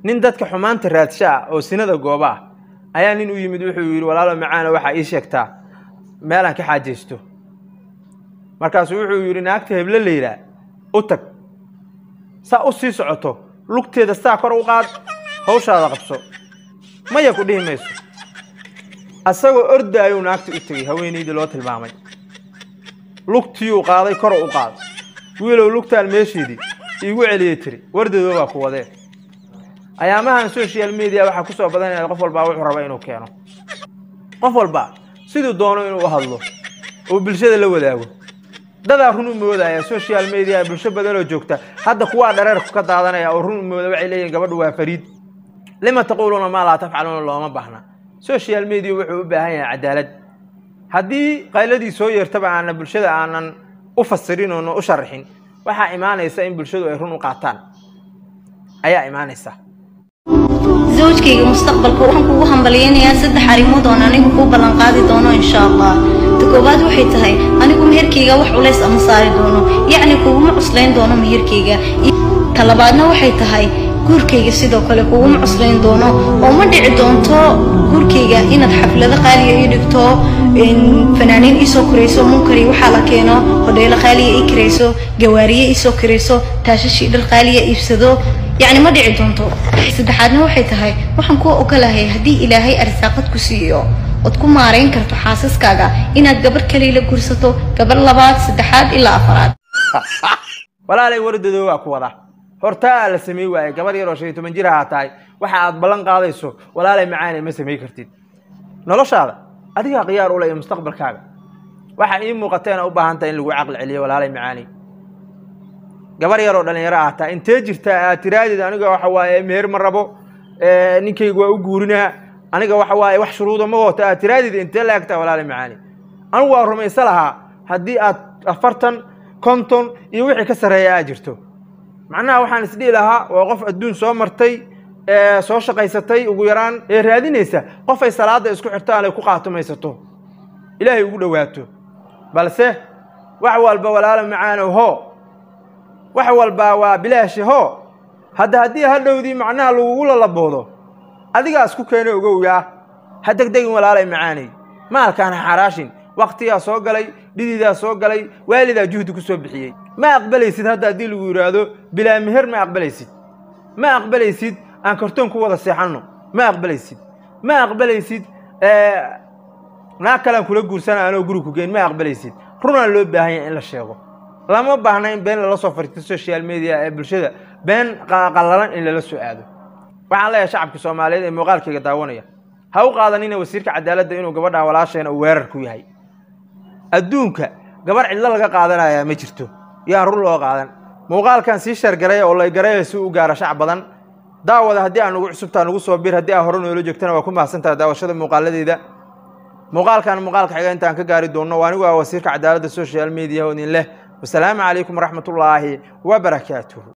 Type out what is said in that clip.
nin dadka xumaanta raadsha ah oo sinada gooba ah ayaa nin u yimid wuxuu yidhi walaalo macaana waxaa ii sheegtaa meelaan ka xaajaysto markaasuu wuxuu yidhi naagta heble la yidhaah u tag saa u sii socoto lugteeda saa kor u qaad hawshaada qabso maya ku dhihi mayso asagoo ordaayuu naagta u tegey haweenaydii loo tilmaamay lugtiyuu qaaday kor u qaad wiilow lugtaan meesheedii iigu celiyey tiri wardadoo baa ku wadee ayaamahan social media waxaa ku soo badanaya qof walbaa wuxuu raba inuu keeno qof walba siduu doono inuu u hadlo oo bulshada la wadaago dadaa run u moodaya social media bulsho badanoo joogta hadda kuwaa dhareerku ka daadanaya oo run u mooda waxay leeyihin gabadhu waa fariid lima taquuluuna maa laa tafcaluuna looma baahna social media wuxuu u baahan yahay cadaalad haddii qayladii soo yeertaba aanan bulshada aanan u fasirin oona u sharaxin waxaa imaanaysa in bulshadu ay run u qaataan ayaa imaanaysa zawjkayga mustaqbalka waxaan kugu hambalyaynayaa saddex arrimood oon anigu kuu ballanqaadi doono insha allah ta koowaad waxay tahay anigu meherkayga wax culays ama saari doono yacni kuguma cuslayn doono meherkayga ta labaadna waxay tahay guurkayga sidoo kale kuguma cuslayn doono oo ma dhici doonto guurkayga inaad xaflado qaaliya ii dhigto fanaaniin iisoo korayso munkari waxaa la keeno hodheelo qaaliya ii kirayso gawaariye iisoo kirayso taashashii dhar qaaliya iibsado yacni ma dhici doonto saddexaadna waxay tahay waxaan kuwa ogolahay haddii ilaahay arsaaqad ku siiyo ood ku maarayn karto xaasaskaaga inaad gabar kaliya la guursato gabar labaad saddexaad ilaa afaraad walaalay wardadoo waa ku wada hortaa la samey waaye gabar yaroo shan iyo toban jir ahaa tahay waxa aad ballan qaadayso walaalay macaanay ma samey kartid noloshaada adigaa khiyaar u leh iyo mustaqbalkaaga waxaa ii muuqateena u baahan tahay in lagu caqli celiyo walaalay macaanay gabar yaroo dhalinyaro ah taa intee jirtaa aad tiraadid aniga waxa waaye meher ma rabo ninkayga waa u guurinaa aniga waxa waaye wax shuruuda ma wata aad tiraadid intee la egtaa walaalay macaanay anigu waa rumaysa lahaa haddii aad afartan konton iyo wixii ka sarreeya aad jirto macnaha waxaan isdhihi lahaa waa qof adduun soo martay soo shaqaysatay ugu yaraan ee raadinaysa qof ay salaada isku xirtaan ay ku qaatumaysato ilaahay ugu dhowaato balse wax walba walaalo macaano ho wax walbaa waa bilaashi ho hadda haddii hadhowdii macnaha lagugu lalaboodo adigaa isku keena ogowyaa ha degdegin walaalay macaanay maalkaan ha xaraashin waktigaa soo galay dhididaa soo galay waalidaa juhdi ku soo bixiyey ma aqbalaysid hadda haddii lagu yidhaahdo bilaa meher ma aqbalaysid ma aqbalaysid aan kartoon ku wada seexanno ma aqbalaysid ma aqbalaysid naag kalean kula guursana anoo guri ku geyn ma aqbalaysid runaa loo baahan yahay in la sheego lama baahna in been lala soo fariisto social media ee bulshada been qallalan in lala soo aado waxaan leeyahay shacabka soomaaliyeed ee muuqaalkayga daawanaya ha u qaadanina wasiirka cadaaladda inuu gabadha walaasheena uu weerar ku yahay adduunka gabar cidlo laga qaadanayaa ma jirto yaan run loo qaadan muuqaalkan sii shargaraya oo laygaraya si u gaara shac badan daawada haddii aan ugu cusubtaa nugu soo bir haddii aa hore noola joogtana waa ku mahadsantaha daawashada muuqaaladeeda muuqaalkan muuqaalka xiga intaan ka gaari doonno waa anigu ah wasiirka cadaaladda social media oo idin leh wasalaamu calaykum waraxmatullaahi wabarakaatuhu